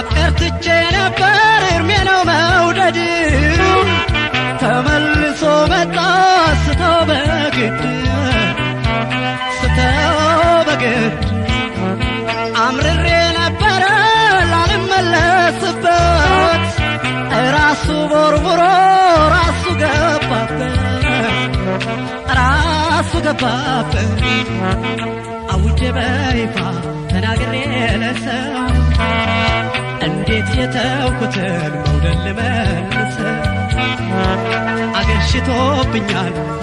ማፍቀር ትቼ ነበር እርሜ ነው መውደድ ተመልሶ መጣ ስተው በግድ ስተው በግድ አምርሬ ነበረ ላልመለስበት ራሱ ቦርቡሮ ራሱ ገባበት ራሱ ገባበት አውጄ በይፋ ተናግሬ ለሰው እንዴት የተውኩትን መውደድ ልመልሰው አገርሽቶብኛል